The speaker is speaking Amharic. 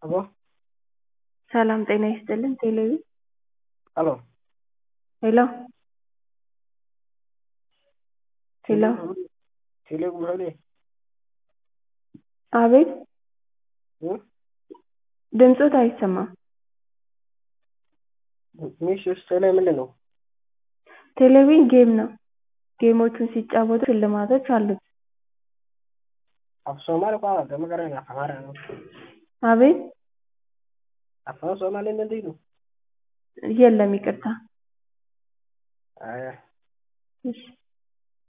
አቦ ሰላም ጤና ይስጥልን ቴሌቪ ሄሎ ሄሎ ሄሎ ቴሌ ጉብሄሌ አቤት ድምፆት አይሰማም ሚሽ ውስጥ ላይ ምንድን ነው? ቴሌቪዥን ጌም ነው ጌሞቹን ሲጫወቱ ሽልማቶች አሉት አፍ ሶማሌ ቋ ገመገረ አማራ ነው አቤት አፋን ሶማሌ ምንድን ነው? የለም ይቅርታ አያ እሺ